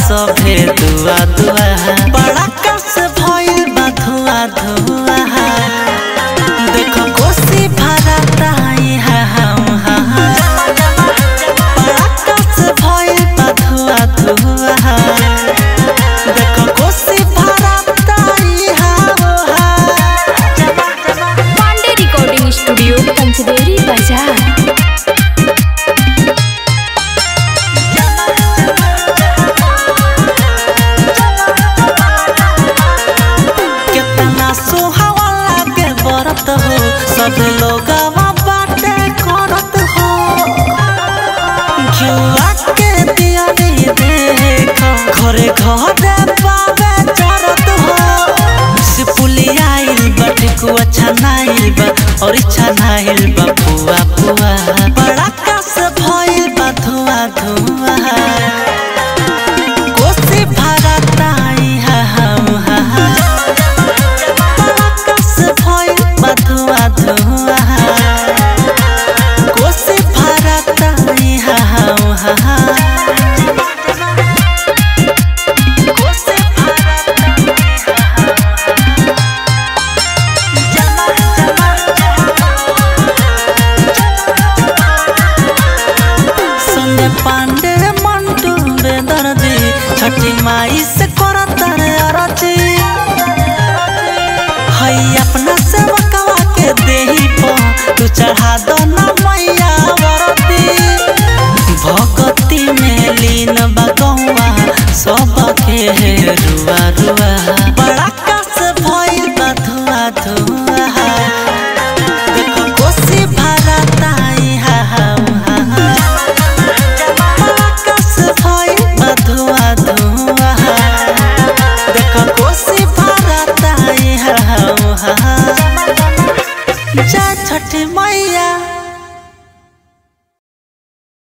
सभे दुआ दुआ बड़ा कस भइल बा धुआ धुआ देखो कोसी भरता इहा हम बड़ा कस भइल बा धुआ धुआ देखो कोसी भरता इहा पांडे रिकॉर्डिंग स्टूडियो पंचदेरी बाजार कितना सुहावा लागे बरत हो सब लोग बाटे करत हो जुआ के दियारी देख घरे घरे पावे चरत हो सिपुलिया आइल बाटे कुआ छनाइल बा और छनाइल बा पुआ पुआ बड़ा कस भइल बा धुआ धुआ कोसी भरता इहा हम कस भइल बा धुआ धुआ कोसी भरता इहा हम कोसी संगे पांडे मंटू बेदर्दी छठी माई से करत रे अरजी हई अपना सेवकवा के देही पो तू चढ़ा दो ना मैया वरती भगती में लीन बगौआ सब के रुआ रुआ